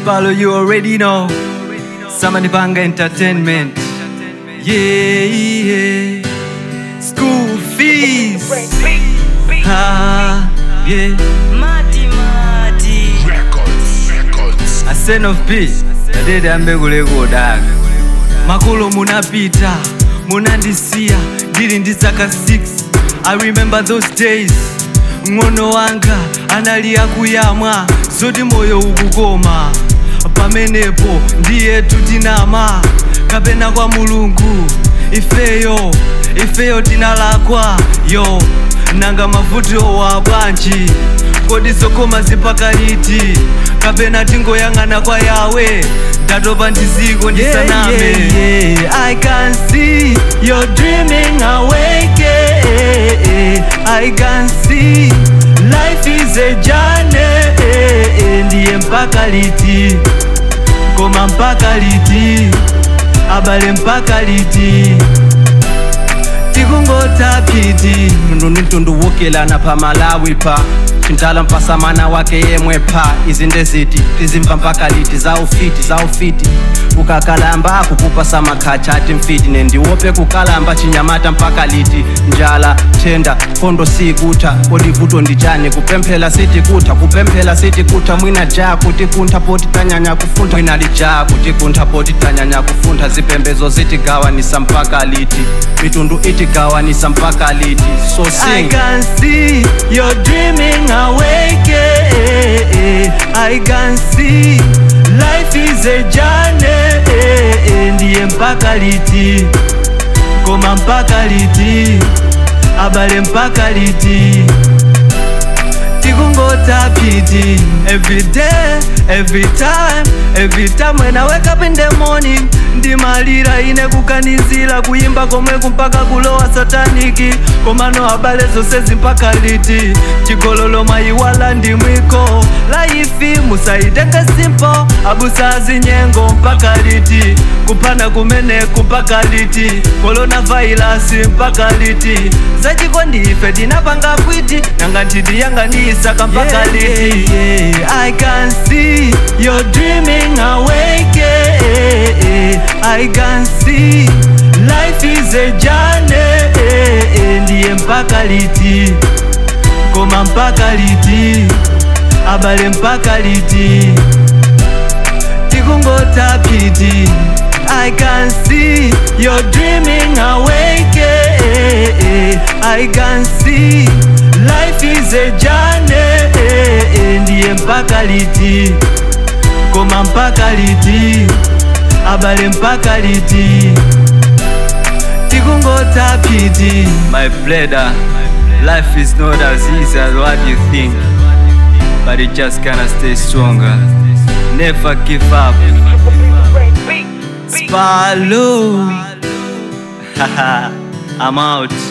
Spalo, you already know. Samani Banga Entertainment. Yeah, yeah. School fees. Ah, yeah. Mati mati Records, records. A son of peace. Adede ambe kulekodaga. Makolo munapita, munandisiya, ndili ndi zaka 6. I remember those days. Ng'ono wanga anali akuyamwa, zoti moyo ukukoma. Pamenepo ndiye tutinama, kapena kwa mulungu. Ifeyo, ifeyo tinalakwa, yo. Nanga mavuto wa bwanji, kodi zokoma zipaka liti? Kapena tingoyang'ana kwa yawe, ndatopa ndiziko ndisaname. Yeah, yeah, yeah. I can see you're dreaming awake. yeah, yeah. I can see life is a journey. yeah, yeah. Ndiye mpaka liti, koma mpaka liti, abale mpaka liti, tikungota piti. mtundu ndi mtundu wukelana pa malawi pa chintala mpasamana wake yemwe pha izi ndeziti tizimva mpaka liti za ufiti za ufiti kukakalamba akukupa samakhacha ati mfiti nendiwope kukalamba chinyamata mpaka liti njala thenda khondo sikutha kolivuto ndichani kupemphela siti kutha kupemphela siti kutha mwina ja kuti kuntha poti tanyanya kufuntha mwina lija kuti kuntha poti tanyanya kufuntha zipembezo zitigawanisa mpaka liti mitundu itigawanisa mpaka liti so I sing can see you're dreaming awake. yeah, yeah. I can see life is a journey. yeah, yeah. Ndiye mpaka liti, koma mpaka liti, abale mpaka liti, tikungota piti. Every day, every time, every time when I wake up in the morning, ndimalira ine kukanizira kuyimba komwe kumpaka kulowa sataniki komano abale zonse zimpaka liti chigololo maiwala ndi mwiko laifi musaitenge simpo abusazi nyengo mpaka liti kuphana kumene kumpaka liti korona vairasi mpaka liti zachikondi ife tinapanga kwiti nanga ntitiyang'anisaka mpaka Yeah, liti I can see you're dreaming awake. yeah, yeah. I can see life is a journey. yeah, yeah. Ndiye mpaka liti, koma mpaka liti, abale mpaka liti, tikungota piti. I can see you're dreaming awake. yeah, yeah. I can see life is a journey. yeah, yeah. Ndiye mpaka liti, koma mpaka liti, abale mpaka liti, tikungota piti. My brother, life is not as easy as what you think, but you just gotta stay stronger. Never give up. Spalo. Haha, I'm out.